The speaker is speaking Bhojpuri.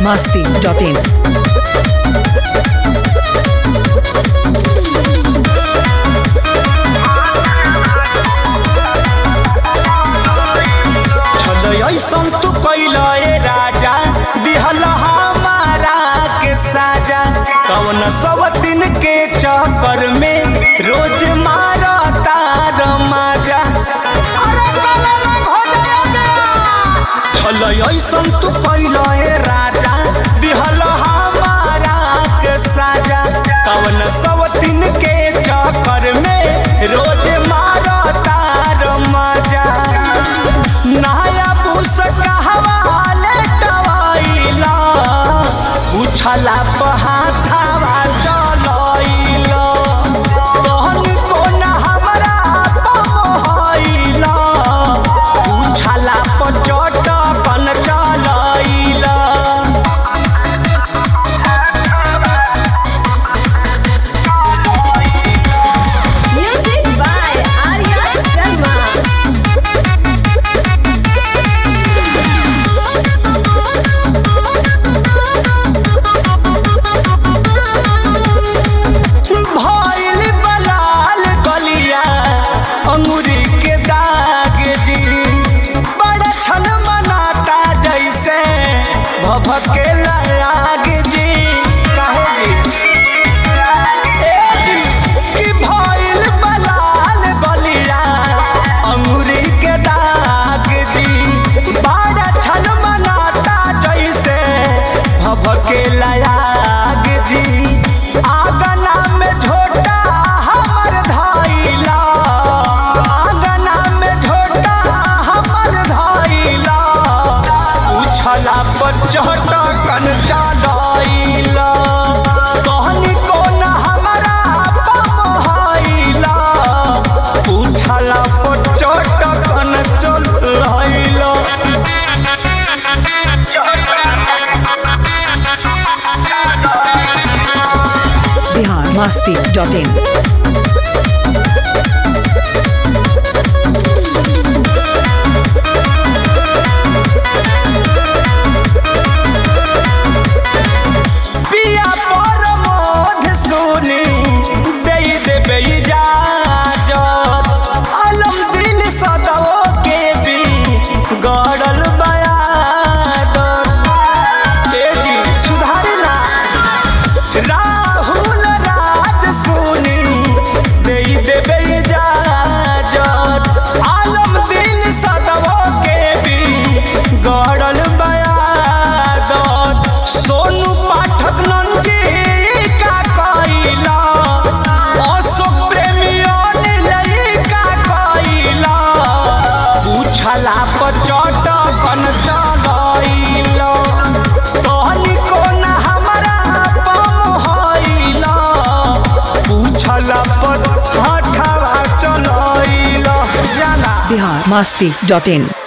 masti.in. छल ऐसन तू कैल ए राजा दिहल हमारा के साजा कौन सब दिन के चक्कर में रोज मारा तार माजा अरे गले में घोटे गया। छल ऐसन तू कैल ए राजा दिहल हमारा के साजा कौन सब दिन के चक्कर में रोज मारा तार माजा नया पुस कहवाले टवाइला पूछला पहाथावा चलइला तहन कोन हमरा पमहइला पूछला पचटकन चलइला Music by Arya Sharma. भइल बलाल गलिया अंगूरी के दाग जी बड़ा छन मनाता जैसे भभके लाग जी काहे जी ए जी कि भइल बलाल गलिया अंगूरी के दाग जी बड़ा छन मनाता जैसे भभके लाग जी आगना में झोटा हमर धाइला आगना में झोटा हमर धाइला उछला बचहटा कन चालइला कहनी कोन हमरा पमहइला उछला बचहटा कन चलइला Bihar masti.in. पिया पर मोध सुनी दे देबे इजाजत अलम दिल सदो के भी गड़ल बयादत ए जी सुधारला राहुल राज सुनी दे देबे इजाजत आलम दिल सदवो के भी गड़ल बयादत सोनू पाठक नंजी का कइला अशोक प्रेमी अनिल का कइला पूछला पचट कन चलइला कहनी कोन हमरा पमहइला पूछला पट हठावा चलइला जाना Bihar masti.in.